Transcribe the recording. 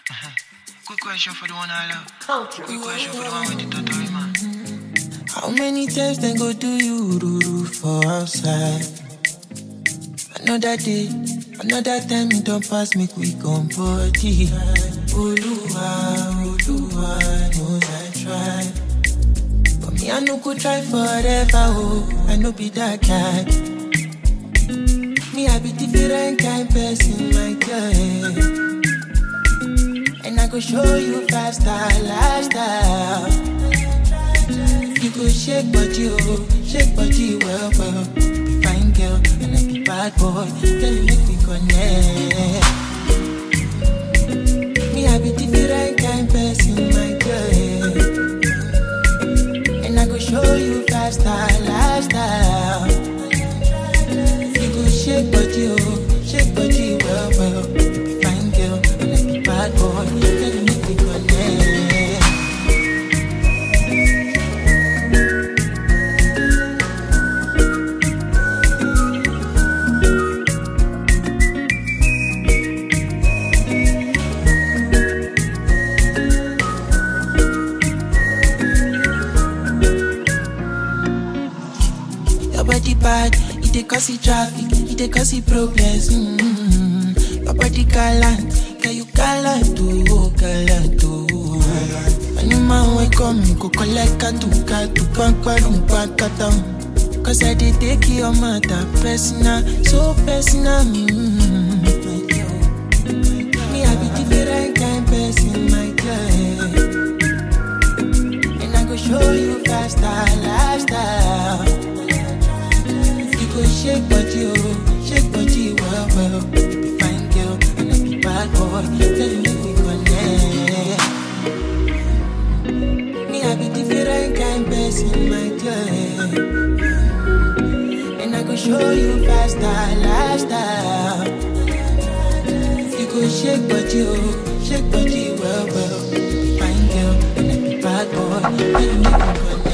Quick question for the one I love. Quick question for the one with the totori man. How many times they go do you ruru for outside? Another day, another time it don't pass me quick on body. Oluwa, Oluwa knows I try. But me I no go try forever, oh, I no be that guy. Me I be different kind person, my girl. And I go show you five star lifestyle. You go shake body, oh, shake body well, well. Be fine girl, and I be bad boy. Tell you make me connect. Me, I be different kind person, my girl. And I go show you five star lifestyle. You go shake body, oh, shake body well, well. Be fine girl, and I be bad boy. Tell you make me connect. Your body bad, it dey cause it traffic, it dey cause it problems. Mm-hmm. Your body gallant, can you gallant oh, gallant oh. Any man wey come, me go collect katu katu, pankwarum pankatam. Cause I dey take your matter personal, so personal. Mm-hmm. Me, I be different kind person, my girl. And I go show you faster lifestyle. You go shake body, oh, shake body well, well. You be fine girl, and I be bad boy. Tell you make we connect. Me, I be different kind person, my girl. And I go show you faster lifestyle. You go shake body, oh, shake body well, well. You be fine girl, and I be bad boy. Tell you make we connect.